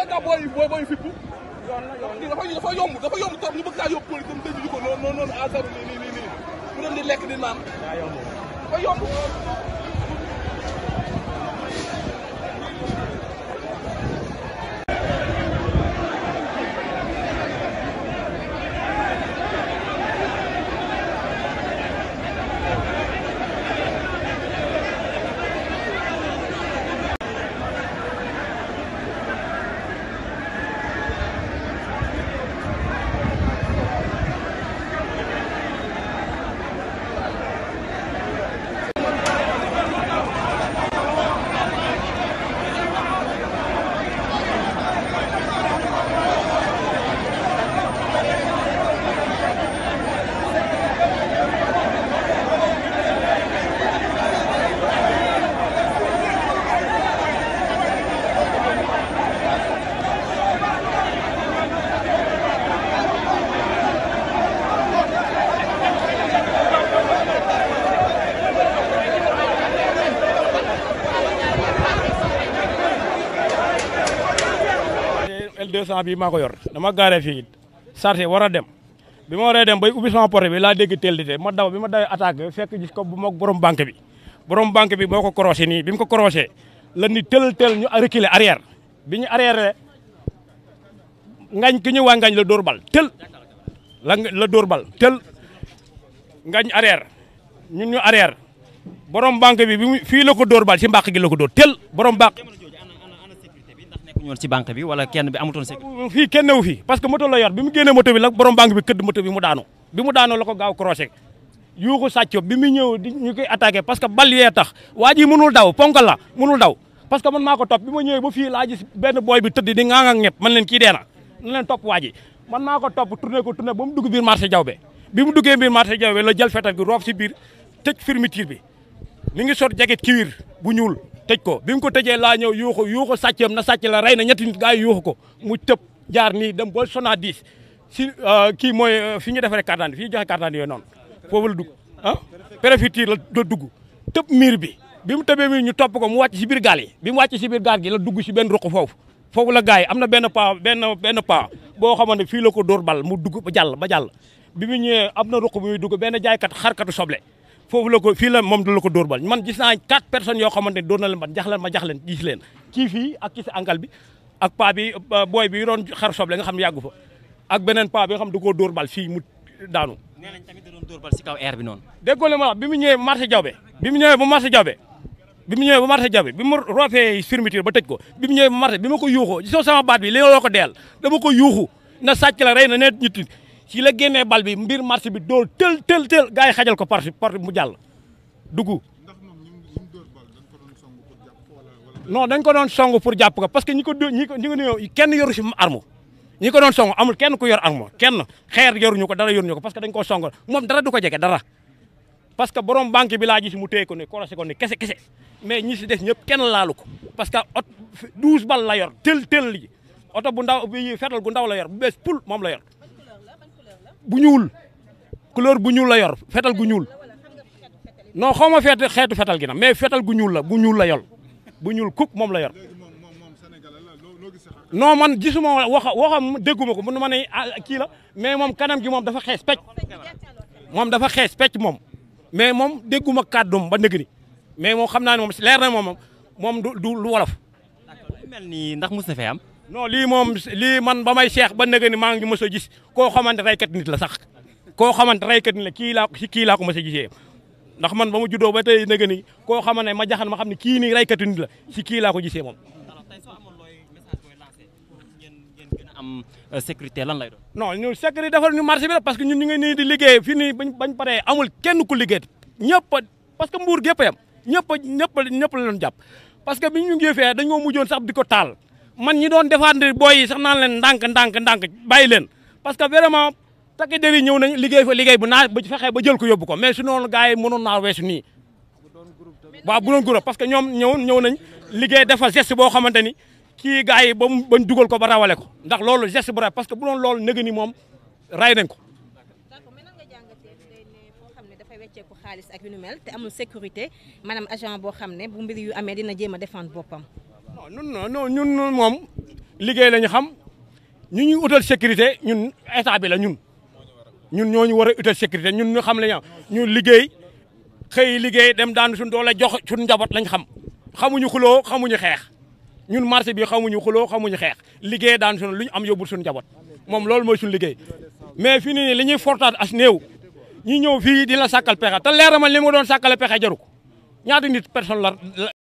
balaa ngaa booy booy booy fippu lii dafa dafa yomb dafa yomb trop ñu bëgg kaa yóbbu police comme tëjuñu ko noonu noonu noonu à zéro nii nii nii nii mu dem di lekk di naan dafa yomb L200 bi maa ko yor dama gaaree fii sarté war a dem bi ma waree dem bay ubbi sama porte bi laa dégg teel di te ma daw bi ma dawee attaque fekk gis ko bu mag borom banque bi borom banque bi moo ko croisé nii bi mu ko croisé la ni tël tël ñu reculer arrière bi ñu arrière ngañ ki ñu waa ngañ la dóor bal tël la la dóor bal tël ngañ arrière ñun ñu arrière borom banque bi bi mu fii la ko dóor bal si mbàq gi la ko dóor tël borom banque nekkuñu woon ci banque bi wala kenn bi amutoon sécurité. fii kenn newu fii parce que moto la yor bi mu génnee moto bi la borom banque bi këdd moto bi mu daanu bi mu daanoo la ko gaaw croisé yuuxu sàcco bi mu ñëw di ñu koy attaqué parce que bal yee tax waa ji mënul daw ponkal la mënul daw parce que man maa ko topp bi ma ñëwee ba fii laa gis benn booy bi tëdd di ŋaang ak ñëpp man leen kii dee na na leen topp waa ji man maa ko topp tourné ko tourné ba mu dugg biir marché jawbe bi mu duggee biir marché jawbe la jël fetal gi roof si biir tëj fermeture bi mi ngi sot jaget kiwir bu ñuul tëj ko bi mu ko tëjee laa ñëw yuuxu yuuxu sàccam na sàcc la rey na ñetti nit gaa yi yuuxu ko mu tëb jaar nii dem ba sona 10 si kii mooy fi ñu defaree carte d'identité fi ñu joxe carte d'identité yooyu noonu foofu la dugg ah préfecture la do dugg tëb miir bi bi mu tëbee miir ñu topp ko mu wàcc si biir gaal yi bi mu wàcc si biir gaal gi la dugg si benn ruq foofu foofu la gars yi am na benn pa benn benn pa boo xamante ne fii la ko dóor bal mu dugg ba jàll ba jàll bi mu ñëwee am na ruq bu muy dugg benn jaaykat xarkatu soble foofu la ko fii la moom la ko dóor bal man gis naa quatre personnes yoo xamante ne dóor na leen ban jax leen ma jax leen gis leen kii fii ak kii si ankal bi ak paa bi booy bi doon xar soble nga xam ne yàggu fa ak beneen paa bi nga xam da koo dóor bal fii mu daanu nee nañ tamit da doon dóor bal si kaw air bi noonu. déggoo le ma wax bi mu ñëwee marché jawbe bi mu ñëwee ba marché jawbe bi mu ñëwee ba marché jawbe bi mu roofee fermeture ba tëj ko bi mu ñëwee ba marché bi ma ko yuuxoo gisoo sama baat bi li loo ko deel dama ko yuuxu na sàcc la rey na net ñitti si la génnee bal bi mbir marché bi dóor tël tël tël gars yi xajal ko porte porte mu jàll dugg non dañ ko doon song pour jàpp ko parce que ñi ko dó ñi ko ñi ko ñëw kenn yoru si arme ñi ko doon song amul kenn ku yor arme kenn xeer yoruñu ko dara yoruñu ko parce que dañ koo song moom dara du ko jege dara parce que borom banque bi laa gis mu téye ko ne korosé ko ne kese kese mais ñi si des ñëpp kenn laalu ko parce que ot douze bal la yor tel tel li oto bu ndaw bi fetal gu ndaw la yor bu bees pul moom la yor bu ñuul couleur bu ñuul la yor fetal gu ñuul non xaw ma feet xeetu fetal gi nag mais fetal gu ñuul la bu ñuul la yor bu ñuul kuk moom la yor non man gisuma wax waxam dégguma ko mun ma ne kii la mais moom kanam gi moom dafa xees pecc moom dafa xees pecc moom mais moom dégguma kàddum ba nëgëri mais moom xam naa ne moom leer na moom moom du du lu wolof. d'accord lu mel ni ndax mus na fee am. non lii moom lii man ba may seex ba nëgëni maa ngi mës a gis koo xamante raykat nit la sax koo xamante raykat nit la kii laa si kii laa ko mës a gisee ndax man ba mu juddoo ba tey nëgëni koo xamante ne ma jaxan ma xam ne kii nii raykatu nit la si kii laa ko gisee moom. alors tey soo amoon looy message booy lancé pour ngeen ngeen gën a am sécurité lan lay doon. non ñun sécurité defal ñu marché bi la parce que ñun ñu ngi nii di liggéey fii nii bañ bañ paree amul kenn ku liggéey ñëpp parce que mbuur gépp yam ñëpp ñëpp ñëpp la doon jàpp parce que bi ñu ngi fee dañoo mujjoon sax di ko taal man ñi doon défendre booy yi sax naan leen ndànk ndànk ndànk bàyyi leen parce que vraiment takk der yi ñëw nañ liggéey fa liggéey bu naa ba fexee ba jël ko yóbbu ko mais su noonu gars yi mënoon naa weesu nii waaw bu doon groupe parce que ñoom ñëw ñëw nañ liggéey defal geste boo xamante ni kii gars yi ba mu bañ dugal ko ba rawale ko ndax loolu geste bu rafet parce que bu doon loolu nëgë ni moom ray nañ ko d'accord mais nan nga jàngatee day ne foo xam ne dafay wecceeku xaalis ak yu nu mel te amul sécurité maanaam agent boo xam ne bu mbir yu amee dina jéem a défendre boppam. non ñun non ñun moom liggéey la ñu xam ñu ñuy utal sécurité ñun état bi la ñun ñun ñoo ñu war a utal sécurité ñun ñu xam la ñu ñu liggéey xëy liggéey dem daan suñ doole jox suñ njaboot lañ xam xamuñu xuloo xamuñu xeex ñun marché bi xamuñu xuloo xamuñu xeex liggéey daan suñ lu ñu am yóbbul suñu njaboot moom loolu mooy suñu liggéey mais fii nii li ñuy fortaat as néew ñi ñëw fii di la sàkkal pexe te leer ma li ma doon sàkkale pexe jaru ko ñaata nit personne la